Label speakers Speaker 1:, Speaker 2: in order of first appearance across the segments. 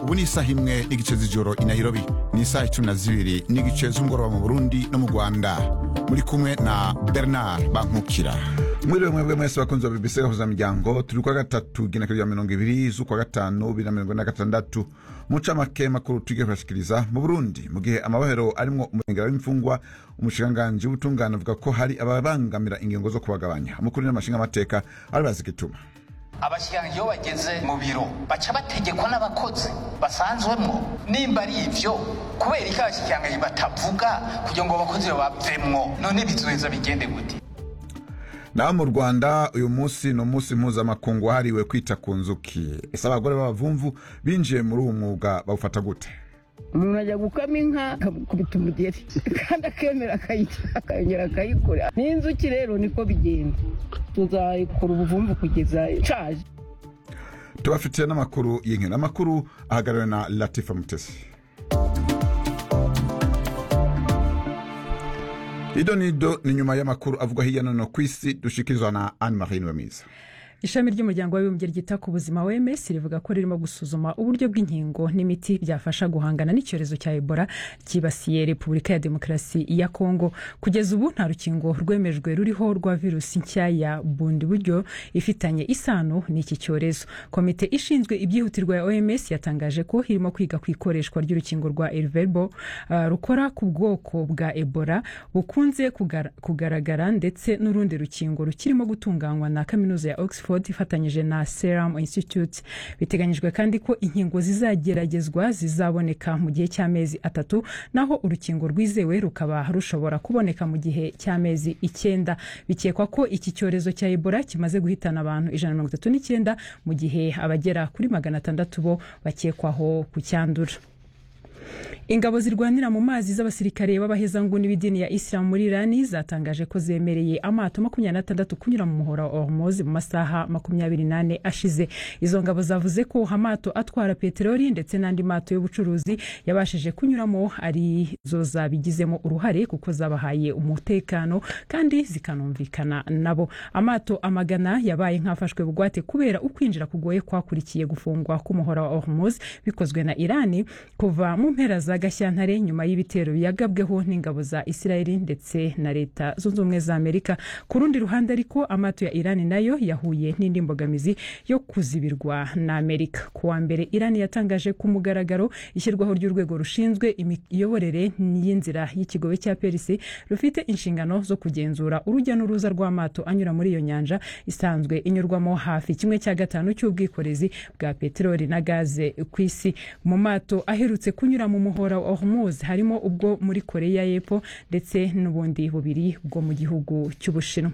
Speaker 1: ubu ni isaha imwe n'igice z'ijoro i nairobi ni isaha icumi na zibiri n'igice z'umugoroba mu burundi no mu rwanda muri kumwe na bernard bankukira mwiriwe mwebwe mwese bakunzi ba bbc gahuza miryango turi kwa gatatu igenekerezo rya mirongo ibiri z'ukwa gatanu bibiri na mirongo ine na gatandatu mu ncamake makuru tugiye kubashikiriza mu burundi mu gihe amabohero arimwo umurengera w'imfungwa umushikiranganji w'ubutungane avuga ko hari ababangamira ingingo zo kubagabanya amakuru n'amashinga amateka ari bazi igituma
Speaker 2: abashyiranga iyo bageze mu biro baca bategekwa n'abakozi basanzwemwo nimba ari ivyo kubera iki abashyiranga batavuga kugira ngo abakozi bavemwo none bizoheza bigende gute
Speaker 1: naho mu rwanda uyu munsi ni umunsi mpuzamakungu wahariwe kwita ku nzuki ese abagore b'abavumvu binjiye muri uwo mwuga bawufata gute
Speaker 3: umuntu ajya gukama inka akakubita umugeri kandi akemera akayongera akayikora n'inzuki rero niko bigenda tuzayikora ubuvumvu kugeza ishaje
Speaker 1: tubafitiye n'amakuru y'inkino amakuru ahagarariwe na latifa mutesi ido nido ni nyuma y'amakuru avugwa hirya no hino ku isi dushikirizwa na anne marie niwemiza
Speaker 4: ishami ry'umuryango w'abibumbye ryita ku buzima wms rivuga ko ririmo gusuzuma uburyo bw'inkingo n'imiti byafasha guhangana n'icyorezo cya ebola cyibasiye repubulika ya demokarasi ya kongo kugeza ubu nta rukingo rwemejwe ruriho rwa virusi nshya ya bundi buryo ifitanye isano n'iki cyorezo komite ishinzwe ibyihutirwa ya oms yatangaje ko irimo kwiga ku ikoreshwa ry'urukingo rwa elverbo uh, rukora ku bwoko bwa ebola bukunze kugara, kugaragara ndetse n'urundi rukingo rukirimo gutunganywa na kaminuza ya oxford ifatanyije na serum institute biteganyijwe kandi ko inkingo zizageragezwa zizaboneka mu gihe cy'amezi atatu naho urukingo rwizewe rukaba rushobora kuboneka mu gihe cy'amezi icyenda bikekwa ko iki cyorezo cya ebola kimaze guhitana abantu ijana na mirongo itatu n'icyenda mu gihe abagera kuri magana atandatu bo bakekwaho kucyandura ingabo zirwanira mu mazi z'abasirikare b'abahezanguni b'idini ya isilamu muri irani zatangaje ko zemereye amato makumyabiri n'atandatu kunyura mu muhora wa hormozi mu masaha makumyabiri n'ane ashize izo ngabo zavuze ko amato atwara peteroli ndetse n'andi mato y'ubucuruzi yabashije kunyuramo ari zo zabigizemo uruhare kuko zabahaye umutekano kandi zikanumvikana nabo amato amagana yabaye nk'afashwe bugwate kubera ukwinjira kugoye kwakurikiye gufungwa k'umuhora wa hormozi bikozwe na irani kuva mu mpera za gashyantare nyuma y'ibitero yagabweho n'ingabo za isirayeli ndetse na leta zunze ubumwe za amerika ku rundi ruhande ariko amato ya irani nayo yahuye n'indi mbogamizi yo kuzibirwa na amerika ku wa mbere irani yatangaje ku mugaragaro ishyirwaho ry'urwego rushinzwe imiyoborere y'inzira y'ikigobe cya perisi rufite inshingano zo kugenzura urujya n'uruza rw'amato anyura muri iyo nyanja isanzwe inyurwamo hafi kimwe cya gatanu cy'ubwikorezi bwa peteroli na gaze ku isi mu mato aherutse kunyura mu muhora wa hormuz harimo ubwo muri koreya y'epfo ndetse n'ubundi bubiri bwo mu gihugu cy'ubushinwa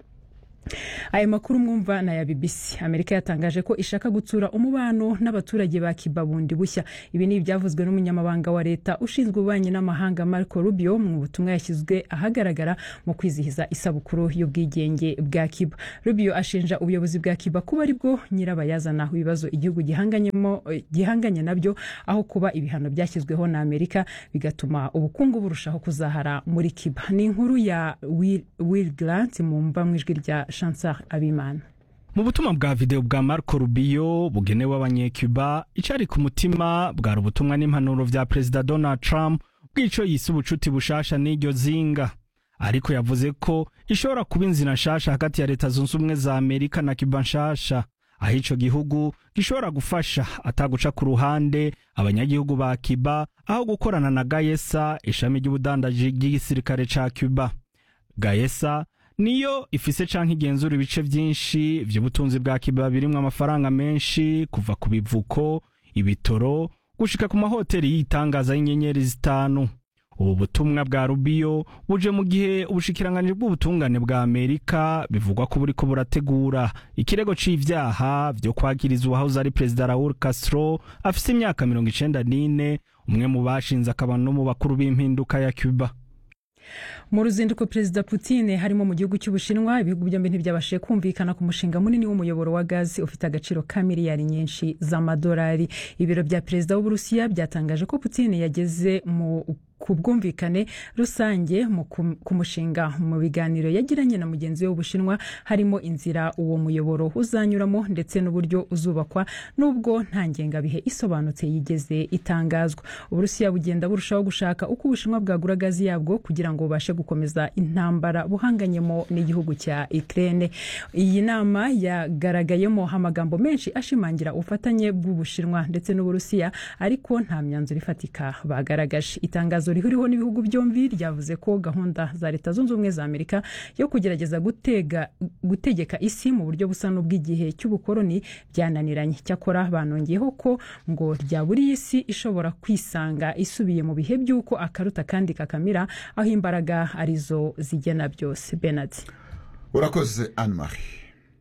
Speaker 4: aya makuru mwumva na ya bbc amerika yatangaje ko ishaka gutsura umubano n'abaturage ba kiba bundi bushya ibi ni ibyavuzwe n'umunyamabanga wa leta ushinzwe ububanyi n'amahanga marco rubio mu butumwa yashyizwe ahagaragara mu kwizihiza isabukuru y'ubwigenge bwa kiba rubio ashinja ubuyobozi bwa kiba kuba ari bwo nyirabayazana ibibazo igihugu gihanganye nabyo aho kuba ibihano byashyizweho na amerika bigatuma ubukungu burushaho kuzahara muri kiba ni inkuru ya will grant mu mva mu ijwi rya chansar abimana
Speaker 5: mu butumwa bwa videwo bwa marco rubio bugenewe abanyecuba icari ku mutima bwari ubutumwa n'impanuro vya perezida donald trump bw'ico yise ubucuti bushasha n'iryo zinga ariko yavuze ko ishobora kuba inzira nshasha hagati ya leta zunze ubumwe za amerika na cuba nshasha aho ico gihugu gishobora gufasha ataguca ku ruhande abanyagihugu ba cuba aho gukorana na gayesa ishami ry'ubudandaji ry'igisirikare ca cuba gayesa niyo ifise canke igenzura ibice vyinshi vy'ubutunzi bwa kiba birimwo amafaranga menshi kuva ku bivuko ibitoro gushika ku mahoteli y'itangaza y'inyenyeri zitanu ubu butumwa bwa rubiyo buje mu gihe ubushikiranganji bw'ubutungane bwa amerika bivugwa ko buriko burategura ikirego c'ivyaha vyo kwagiriza uwahoze ari perezida raul castro afise imyaka mirongo icenda n'ine umwe mu bashinze akaba no mu bakuru b'impinduka ya cuba
Speaker 4: mu ruzinduko perezida Putin harimo mu gihugu cy'ubushinwa ibihugu byombi ntibyabashije kumvikana ku mushinga munini w'umuyoboro wa gazi ufite agaciro ka miliyari nyinshi z'amadolari ibiro bya perezida w'uburusiya byatangaje ko Putin yageze mu ku bwumvikane rusange ku mushinga mu biganiro yagiranye na mugenzi we w'ubushinwa harimo inzira uwo muyoboro uzanyuramo ndetse n'uburyo uzubakwa nubwo nta ngengabihe isobanutse yigeze itangazwa uburusiya bugenda burushaho gushaka uko ubushinwa bwagura gazi yabwo kugira ngo bubashe gukomeza intambara buhanganyemo n'igihugu cya Ukraine iyi nama yagaragayemo amagambo menshi ashimangira ubufatanye bw'ubushinwa ndetse n'uburusiya ariko nta myanzuro ifatika bagaragaje itangazo rihuriweho n'ibihugu byombi ryavuze ko gahunda za leta zunze ubumwe za amerika yo kugerageza gutega gutegeka isi mu buryo busa n'ubw'igihe cy'ubukoloni byananiranye cyakora banongeyeho ko ngo ryaburiye isi ishobora kwisanga isubiye mu bihe by'uko akaruta kandi kakamira aho imbaraga arizo zigena byose benard
Speaker 1: urakoze anne marie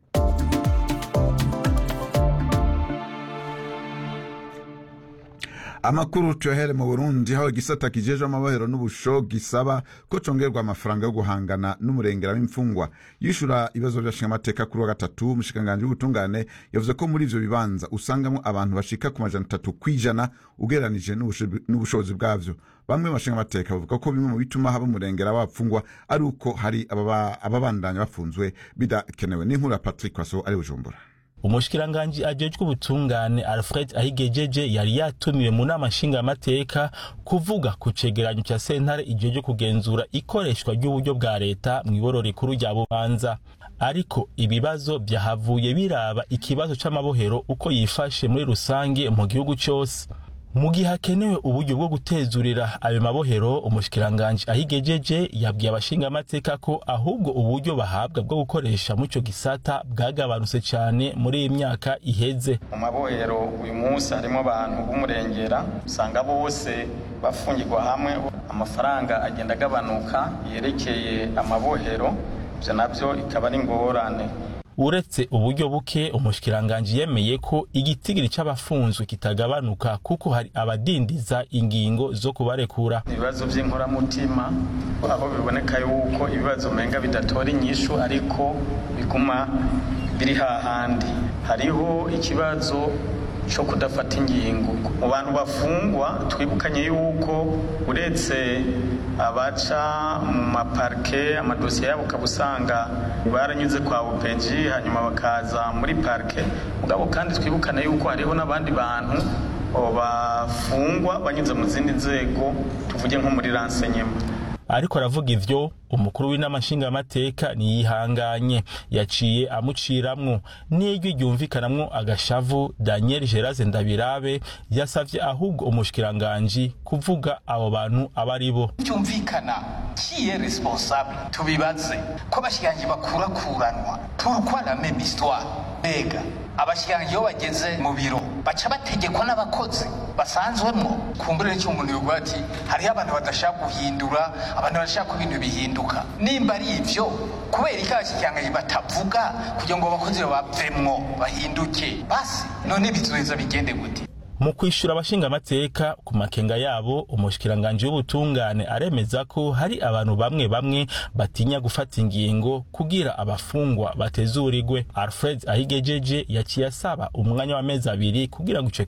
Speaker 1: amakuru tuyahere mu burundi aho igisata kijejwe amabohero n'ubusho gisaba ko congerwa amafaranga yo guhangana n'umurengera w'imfungwa yishura ibibazo by'ashingamateka kuri wa gatatu umushikiranganji w'ubutungane yavuze ko muri ivyo bibanza usangamo abantu bashika ku majana atatu kw'ijana ugereranije n'ubushobozi bwavyo bamwe mu bashingamateka bavuga ko bimwe mu bituma haba umurengera w'abapfungwa ari uko hari ababandanya bafunzwe bidakenewe n'inkuru ya patrick waso ari bujumbura
Speaker 6: umushikiranganji ajejwe ubutungane alfred ahigejeje yari yatumiwe mu nama nshingamateka kuvuga ku cegeranyo ca sentare ijejwe kugenzura ikoreshwa ry'uburyo bwa leta mw'iboro rikuru rya bubanza ariko ibibazo vyahavuye biraba ikibazo c'amabohero uko yifashe muri rusange mu gihugu cose mu gihe hakenewe uburyo bwo gutezurira ayo mabohero umushikiranganji ahigejeje yabwiye abashingamateka ko ahubwo uburyo bahabwa bwo gukoresha mu ico gisata bwagabanutse cane muri iyi myaka iheze
Speaker 7: mu mabohero uyu munsi harimo abantu b'umurengera usanga bose bafungirwa hamwe amafaranga agenda agabanuka yerekeye amabohero ivyo navyo ikaba ari ingorane
Speaker 6: uretse uburyo buke umushikiranganji yemeye ko igitigiri c'abafunzwe kitagabanuka kuko hari abadindiza ingingo zo kubarekura
Speaker 7: ibibazo vy'inkoramutima aho biboneka yuko ibibazo umenga bidatora inyishu ariko biguma biri hahandi hariho ikibazo cyo kudafata ingingo mu bantu bafungwa twibukanye yuko uretse abaca mu maparike amadosiye yabo ukaba usanga baranyuze kwa upeji hanyuma bakaza muri parike mugabo kandi twibukane yuko hariho n'abandi bantu bafungwa banyuze mu zindi nzego tuvuge nko muri ransenyema
Speaker 6: ariko aravuga ivyo umukuru w'inama nshingamateka ntiyihanganye yaciye amuciramwo n'ijwi ryumvikanamwo agashavu daniel geraze ndabirabe yasavye ahubwo umushikiranganji kuvuga abo bantu aba ari bo
Speaker 2: byumvikana kiye responsable tubibaze ko abashikiranganji bakurakuranwa pourquoi la même histoire mbega abashikiranganji iyo bageze mu biro baca bategekwa n'abakozi basanzwemwo kumbure n'icyo umuntu yovuga ati hariho abantu badashaka guhindura abantu badashaka ko ibintu bihinduka nimba ari ivyo kubera iki abashikiranganji batavuga kugira ngo abakozi bavemwo bahinduke basi none bizoheza bigende gute
Speaker 6: mu kwishura abashingamateka ku makenga yabo umushikiranganji w'ubutungane aremeza ko hari abantu bamwe bamwe batinya gufata ingingo kugira abafungwa batezurirwe alfred ahigejeje yaciye asaba umwanya w'amezi abiri kugira ngo ico